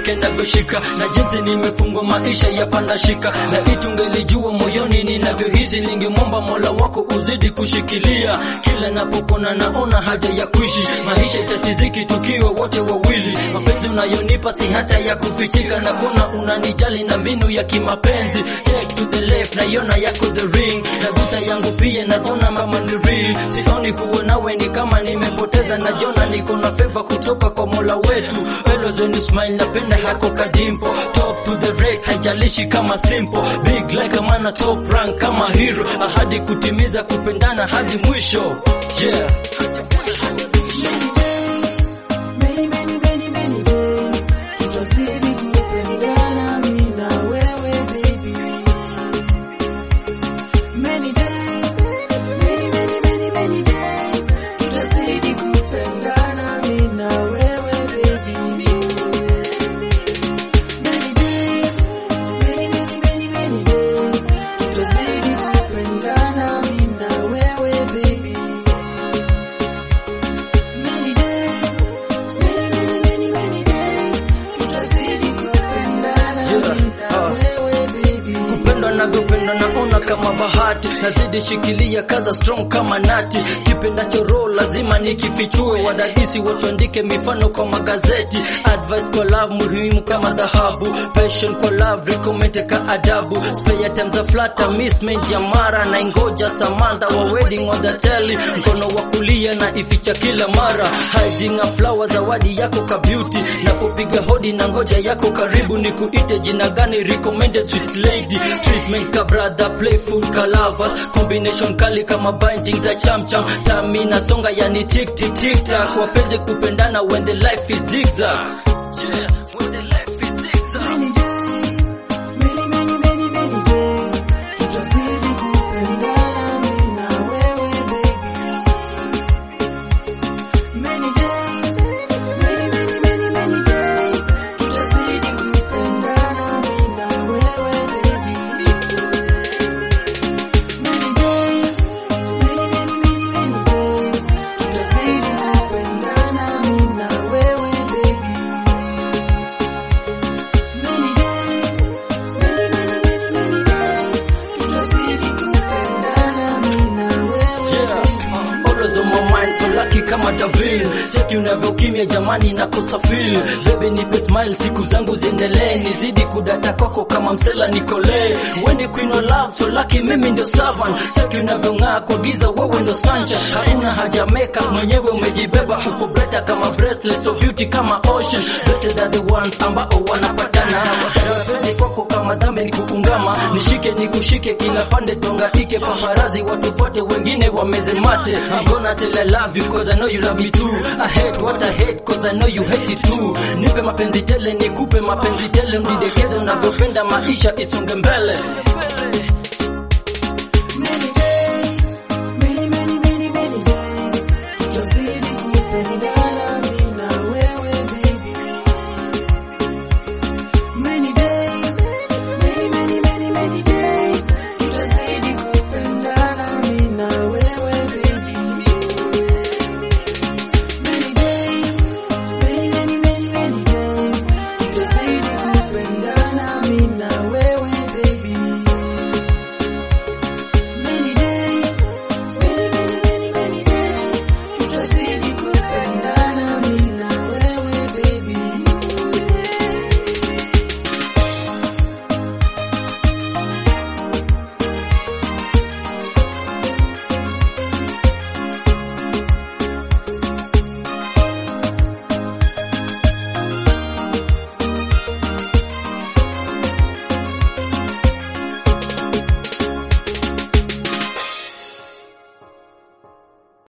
nishike navyoshika na jinsi nimefungwa maisha ya panda shika na itungelijua moyoni ninavyohizi ningemwomba mola wako uzidi kushikilia kila napopona naona haja ya kuishi maisha itatiziki tukiwa wote wawili mapenzi unayonipa si hata ya kufichika na kuna unanijali na mbinu ya kimapenzi check to the left naiona yako the ring nagusa yangu pia naona mama ni real sioni kuwa nawe ni kama nimepoteza najiona niko na favor kutoka kwa mola wetu always when you smile napenda hako kadimpo top to the red haijalishi kama simple big like a man top rank kama hero ahadi kutimiza kupendana hadi mwisho yeah Many, many, many, many days. Tutazidi kupendana mimi na wewe baby. Many days. Many, many, many, many days. Tutazidi kupendana mimi na wewe baby. Many days. Many, many, many, many days. Tutazidi kupendana mimi na wewe baby. Many days, many, many, many, many days, tutazidi kupendana Yeah, mimi na uh. wewe baby. kupendwa navyopendwa naona kama bahati nazidi shikilia kaza strong kama nati kipendacho roho lazima nikifichue wadadisi watuandike mifano kwa magazeti advice kwa love muhimu kama dhahabu passion kwa love recommend ka adabu spare time za flutter mismatch ya mara na ingoja samantha wa wedding on the telly mkono wa kulia na ificha kila mara hiding a flower zawadi yako ka beauty napopiga hodi na ngoja yako karibu ni kuite jina gani recommended sweet lady treatment ka brother playful ka lover combination kali kama binding za chamcham tami na songa yani tik tik tik tak wapenzi kupendana when the life is zigzag yeah when the life is zigzag Many days, many, many, many, many days, tutazidi kupendana mimi na wewe baby. Many days, many, many, many, many days, tutazidi kupendana mimi na wewe baby. Many days, many, many, many, many days, tutazidi kupendana mimi na wewe baby. Many days, many, many, many, many days, tutazidi kupendana mimi na wewe Yeah, always on my mind so lucky kama Davil cheki unavyokimya jamani nakosa feel baby nipe smile siku zangu ziendelee nizidi kudata kwako kama msela nikole wewe queen of love so lucky mimi ndio servant cheki unavyong'aa kwa giza wewe ndio sunshine hakuna haja makeup mwenyewe umejibeba huko breta kama bracelet so beauty kama ocean blessed are the ones ambao wanapatana Wapenzi kwako kama dhambi ni kukungama nishike nikushike kila pande tongaike paparazi watu wote wengine wameze mate I'm gonna tell I love you cause I know you love me too I hate what I hate cause I know you hate it too nipe mapenzi tele nikupe mapenzi tele mdidekeze unavyopenda maisha isonge mbele Many days,